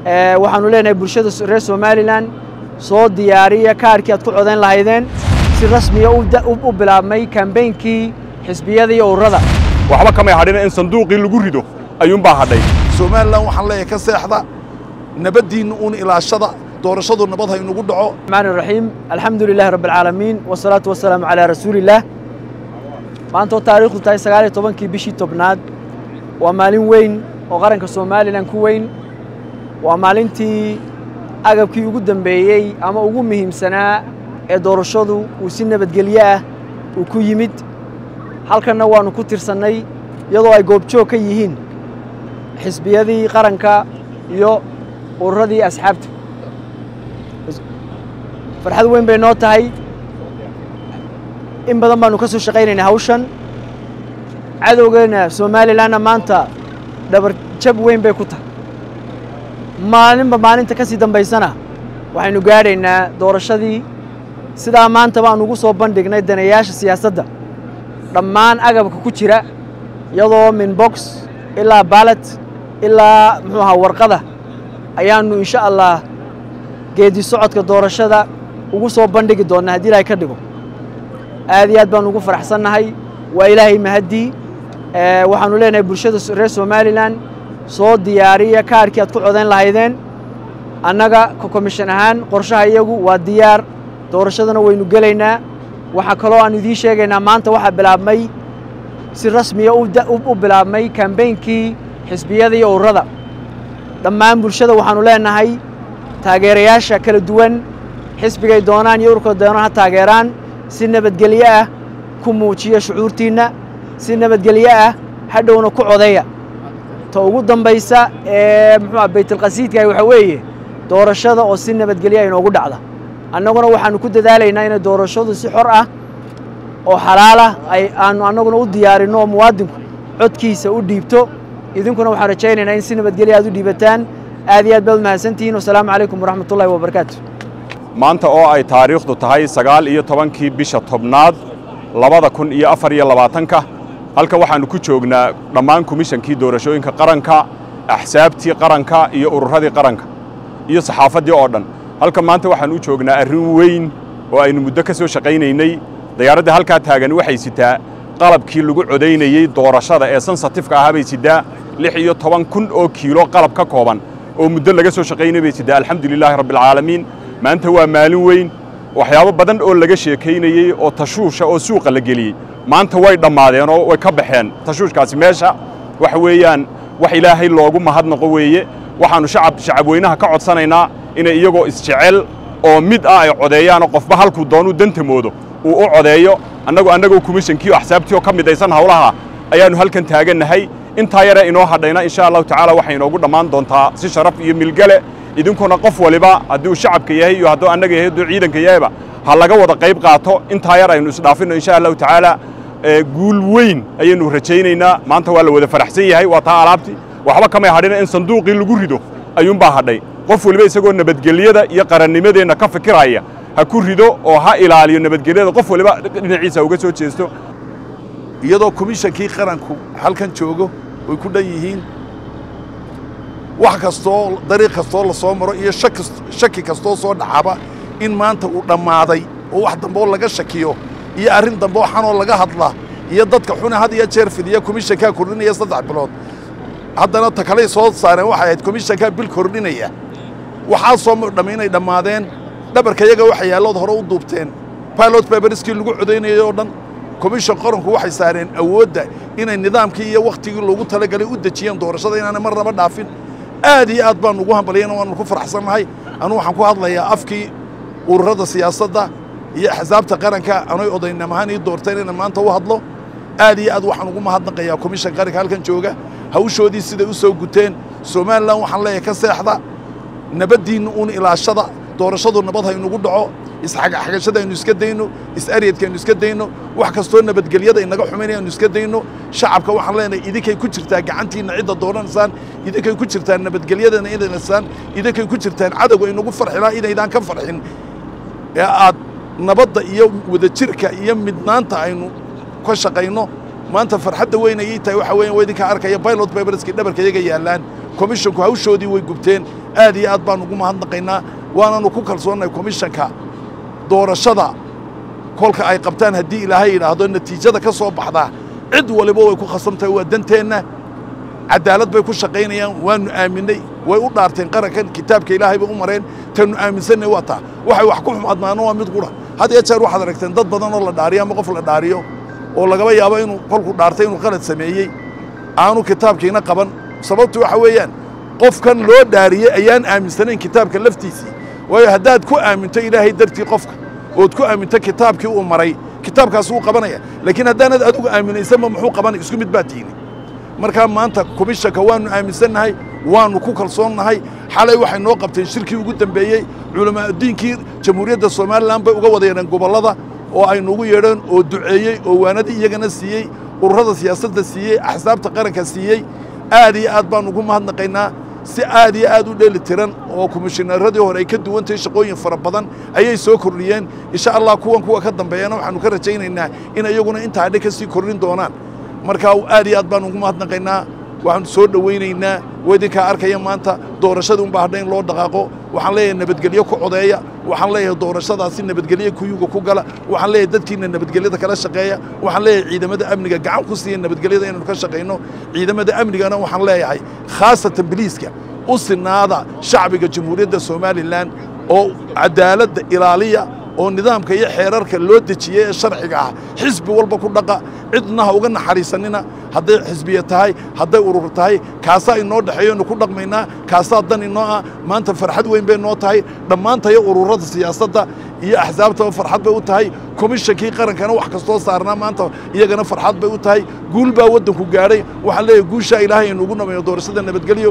waxaanu leenahay bulshada reer somalilan soo diyaariya kaarkii aad ku codayn lahaydeen si rasmiya u bilaabmay kambeynkii xisbiyada iyo ururada waxba kamay hadhina in sanduuqii lagu rido ayuunbaa hadhay somalilan waxaan leeyahay ka seexda nabaddiinna uun ilaashada doorashadu nabad ha inugu dhaco الرحمن الرحيم الحمد لله رب العالمين والصلاة والسلام على رسول الله maanta oo taariikhdu tahay sagaal iyo tobankii bishii tobnaad waa maalin weyn oo qaranka somalilan ku weyn waa maalintii agabkii ugu dambeeyey ama ugu muhiimsanaa ee doorashadu uu si nabadgelyo ah uu ku yimid halkanna waannu ku tirsannay iyadoo ay goobjoog ka yihiin xisbiyadii qaranka iyo ururadii asxaabta farxad weyn bay noo tahay in badan baanu ka soo shaqaynaynaa hawshan cadowgeena somalilanna maanta dhabar jab weyn bay ku tahay maalinba maalinta ka sii dambaysana waxaynu gaadhaynaa doorashadii sidaa maanta baan ugu soo bandhignay danayaasha siyaasadda dhammaan agabka ku jira iyadoo min box ilaa baalat ilaa muxuu ahaa warqada ayaannu insha allah geedi socodka doorashada ugu soo bandhigi doonnaa haddii ilaahay ka dhigo aad iyo aad baan ugu faraxsannahay waa ilaahay mahaddii waxaanu leenahay bulshada reer somalilan soo diyaariya kaarkii aad ku codayn lahaydeen annaga ka komishan ahaan qorshaha iyagu waa diyaar doorashadana waynu gelaynaa waxaa kaloo aan idiin sheegaynaa maanta waxaa bilaabmay si rasmiya u bilaabmay kambeynkii xisbiyada iyo ururada dhammaan bulshada waxaanu leenahay taageerayaasha kala duwan xisbigay doonaan iyo ururkay doonaan ha taageeraan si nabadgelyo ah ku muujiya shucuurtiinna si nabadgelyo ah hadhowna ku codeeya ta ugu dambaysa ee muxuuah baytulqasiidkaah waxaa weeye doorashada oo si nabadgelyo ah inoogu dhacda annaguna waxaannu ku dadaalaynaa inay doorashadu si xor ah oo xalaalah ay aanu annaguna u diyaarinno oo muwaadinku codkiisa u dhiibto idinkuna waxaan rajaynaynaa in si nabadgelyo aad u dhiibataan aad iyo aad baad mahadsantihiin wasalaamu calaykum waraxmat ullahi wabarakaatu maanta oo ay taariikhdu tahay sagaal iyo tobankii bisha tobnaad labada kun iyo afar iyo labaatanka halkan waxaannu ku joognaa dhammaan komishankii doorashooyinka qaranka axsaabtii qaranka iyo ururadii qaranka iyo saxaafaddii oo dhan halkan maanta waxaan u joognaa arrin weyn oo aynu muddo ka soo shaqaynaynay dayaaradda halkaa taagan waxay sitaa qalabkii lagu codaynayey doorashada ee sensatifka ahaa bay sidaa lix iyo toban kun oo kiilo qalab ka kooban oo muddo laga soo shaqaynay bay sidaa alxamdu lilaahi rabbialcaalamiin maanta waa maalin weyn waxyaabo badan oo laga sheekaynayey oo tashuusha oo suuqa la geliyey maanta way dhammaadeen oo way ka baxeen tashuushkaasi meesha waxa weeyaan wax ilaahay loogu mahadnaqo weeye waxaannu shacab shacabweynaha ka codsanaynaa inay iyagoo isjecel oo mid ah ay codeeyaanoo qofba halkuu doonuu danta moodo uu u codeeyo annagu annagoo komishankii oo axsaabtii oo ka midaysan hawlaha ayaannu halkan taagannahay intaa yare inoo hadhayna insha allahu tacaala waxay inoogu dhammaan doontaa si sharaf iyo milgale idinkuna qof waliba haddii uu shacabka yahay iyo hadduu annaga yahay hadduu ciidanka yahayba ha laga wada qayb qaato intaa yar aynu isdhaafinno insha allahu tacaala guul weyn ayaynu rajaynaynaa maanta waa la wada faraxsan yahay waa taa alaabtii waxba kamay hadhina in sanduuqii lagu rido ayuunbaa hadhay qof waliba isagoo nabadgelyada iyo qarannimadeenna ka fikiraya ha ku rido oo ha ilaaliyo nabadgelyada qof waliba dhinaciisa uga soo jeesto iyadoo komishankii qaranku halkan joogo way ku dhan yihiin wax kastoo dariiq kastoo la soo maro iyo shaki kastoo soo dhacaba in maanta uu dhammaaday oo wax dambeoo laga shakiyo iyo arrin dambe oo xanoo laga hadla iyo dadka xune had iyo jeer fidiya komishankaa kordhinaya saddex bilood haddana ta kaley soo saareen waxay ahayd komishankaa bil kordhinaya waxaasoo dhammi inay dhammaadeen dhabarka yaga waxa yaallood hore u duubteen pilot baberiskii lagu codaynayay oo dhan komishan qaranku waxay saareen awoodda inay nidaamkii iyo wakhtigii loogu talagalay u dejiyeen doorashada inaanay marnaba dhaafin aad iyo aad baan ugu hambalyayna waanu ku faraxsannahay anugu waxaan ku hadlayaa afkii ururada siyaasadda iyo axsaabta qaranka anoy odaynam ahaan ii doorteen inaan maanta u hadlo aad iyo aad waxaan ugu mahadnaqayaa komishan qaranka halkan jooga hawshoodii siday u soo guteen somalilan waxaan leeyahay ka seexda nabaddiinna uun ilaashada doorashadu nabad ha inugu dhaco isxagxagashada aynu iska dayno is-aryadka aynu iska dayno wax kastoo nabadgelyada inaga xumaynaya aynu iska dayno shacabka waxaan leenahay idinkay ku jirtaa gacantiinna cidda dooranaysaan idinkay ku jirtaan nabadgelyadana inaysaan idinkay ku jirtaan cadowga inagu farxilaa inaydaan ka farxin ee aad nabadda iyo wadajirka iyo midnaanta aynu ka shaqayno maanta farxadda weyn ayay tahay waxa weeyaan waa idinka arkaya pilot paperskii dhabarka iyaga yaallaan komishonku hawshoodii way gubteen aad iyo aad baan ugu mahadnaqaynaa waananu ku kalsoonnahay komishanka doorashada kolka ay qabtaan haddii ilaahay yidhaahdo natiijada ka soo baxdaa cid waliba way ku khasban tahay waa danteenna cadaalad bay ku shaqaynayaan waanu aaminay way u dhaarteen qarankan kitaabka ilaahay bay u mareen tanu aaminsanay waa taa waxay wax ku xumadmaano waa mid qura had iyo jeer waxaad aragteen dad badan oo la dhaariyo ama qof la dhaariyo oo lagaba yaabo inuu kolku dhaartay inuu qalad sameeyey aanu kitaabkiina qaban sababtu waxa weeyaan qofkan loo dhaariyey ayaan aaminsanayn kitaabka laftiisii waayo haddaad ku aaminto ilaahay dartii qofka ood ku aaminto kitaabkii uu maray kitaabkaas wuu qabanaya laakiin haddaanad adigu aaminaysanba muxuu qabanay isku mid baa tiini markaa maanta komishanka waannu aaminsannahay waannu ku kalsoonnahay xalay waxay noo qabteen shirkii ugu dambeeyey culamaauddiinkii jamhuuriyadda somalilan bay uga wada yeedheen gobollada oo ay nugu yeedheen oo duceeyey oo waanadii iyagana siiyey ururada siyaasadda siiyey axsaabta qaranka siiyey aad iyo aad baan ugu mahadnaqaynaa si aad iyo aad u dheeli tiran oo komishineeradii hore ay ka duwan tahay shaqooyin fara badan ayay soo kordhiyeen insha allah kuwan kuwa ka dambeeyana waxaannu ka rajaynaynaa in iyaguna intaa dhe ka sii kordhin doonaan markaa aad iyo aad baan ugu mahadnaqaynaa waxaanu soo dhowaynaynaa waa idinkaa arkaya maanta doorashadii unbaa hadha in loo dhaqaaqo waxaan leeyahay nabadgelyo ku codeeya waxaan leeyahay doorashadaasi nabadgelyo kuyuga ku gala waxaan leeyahay dadkiina nabadgelyada kala shaqeeya waxaan leeyahay ciidamada amniga gacan ku siiya nabadgelyada inaynu ka shaqayno ciidamada amnigana waxaan leeyahay khaasatan biliiska u sinaada shacbiga jamhuuriyadda somalilan oo cadaaladda ilaaliya oo nidaamka iyo xeerarka loo dejiyey ee sharciga ah xisbi walba ku dhaqa cidna ha uga naxariisanina hadday xisbiya tahay hadday urur tahay kaasaa inoo dhexeeyonu ku dhaqmaynaa kaasaa dan inoo ah maanta farxad weyn bay noo tahay dhammaantayo ururada siyaasadda iyo axsaabtaba farxad bay u tahay komishankii qarankana wax kastoo saarnaa maanta iyagana farxad bay u tahay guul baa waddanku gaadhay waxaan leeyahay guushaa ilaahay inuugu namayo doorashada nabadgelyo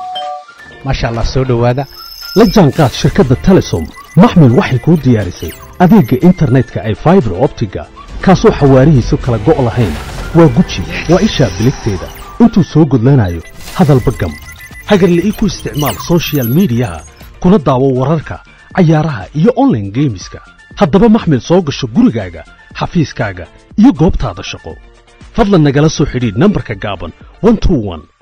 maasha allah soo dhowaada la jaanqaad shirkadda telesom maxmil waxay kuu diyaarisay adeegga internetka ay faibar optiga kaasoo xawaarihiisu kala go' lahayn waa guji waa ishaa biligteeda intuu soo gudlanayo hadalba gam hagarla'ii ku isticmaal sochial midiyaha kuna daawo wararka cayaaraha iyo onlaine geemiska haddaba maxmil soo gasho gurigaaga xafiiskaaga iyo goobtaada shaqo fadlan nagala soo xidhiidh nambarka gaaban